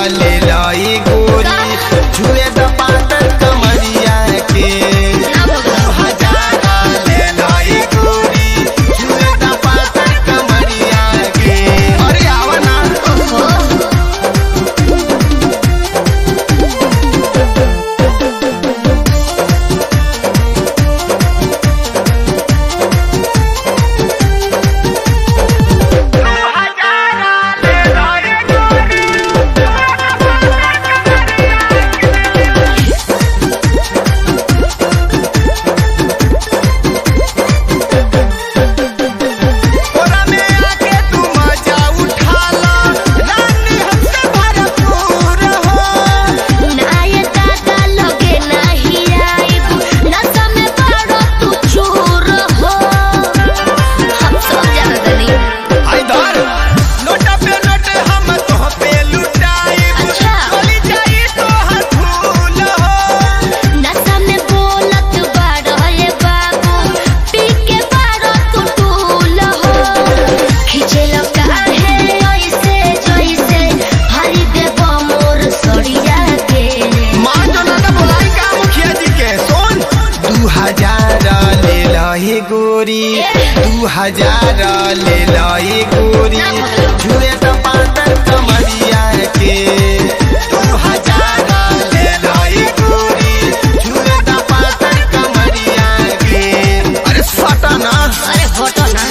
ले लाई गोरी छुए द पातर कमरिया के ना भगला दू हजार ले लाई गोरी छुए द पातर कमरिया के अरे आवा ना ओहो कोरा में आके तू मजा उठा ला रानी हमसे भरपूर हो नाये दादा लगे नाही आइब नशा में पड़ो तू चूर हो हम सब जानत नहीं आई धर नोटा पे नोट हम तो पे लुटाई अच्छा। चली जाई तो हथूल हो नशा में बोलत बाड़ो ये बाबू पी के बाड़ो तू टूल हो खिचल काहे ऐसे जैसे हरी देव मोर सड़िया के मां जो ना बोलाई का मुखिया जी के सुन दू हजार ले लही गोरी दू हजार ले लही गोरी छुए तो पातर कमरिया के दू हजार ले लही गोरी छुए तो पातर कमरिया के अरे सटा ना अरे हटो ना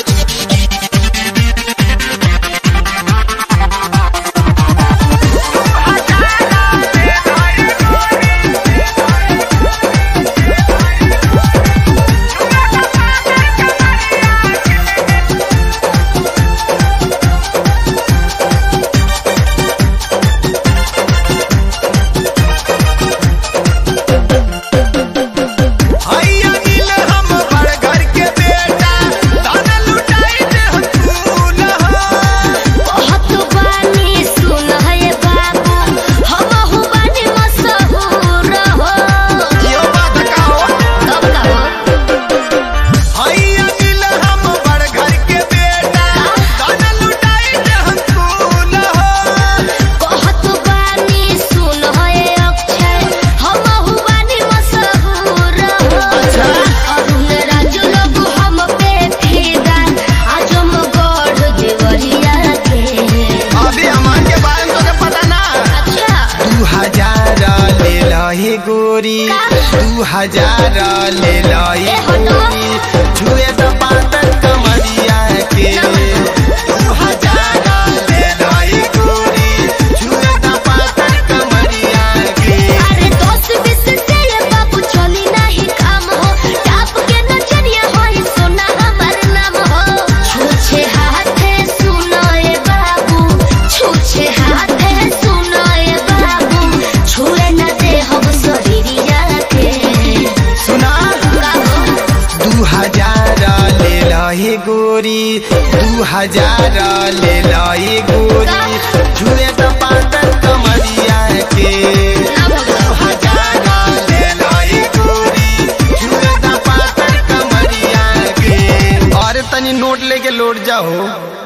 हैया मिल हम बड़ घर के बेटा दाना लुटाई दे हम फूल हो बहुत बानी सुन है बाबू हम हु बानी मशहूर हो यो बात कहो तब कहो हैया मिल हम बड़ घर के बेटा दाना लुटाई दे हम फूल हो बहुत बानी सुन है अक्षय हम हु बानी मशहूर हो अरुण राजू लोग हम पे फिदा आज हम गढ़ देवरिया के अभी हमार के बारे में तोके पता ना अच्छा दू हजार ले लही गोरी दू हजार ले लही ए हटो। गोरी छुए तो पातर कमरिया के दू हजार ले लही गोरी छुए तो पातर कमरिया के अरे दोस्त बिस से ये बाबू चली नहीं काम हो टाप के नजरिया होई सोना हमार नाम हो छूछे हाथे सुनो ये बाबू छूछे हाथे सुनो ये बाबू छुए न दे हम शरीरिया के सुना गाओ दू हजार ले लही गोरी दू हजार ले लही गोरी छुए तो पातर कमरिया के ना भगला दू हजार ले लही गोरी छुए तो पातर कमरिया के अरे तनी नोट लेके लौट जाओ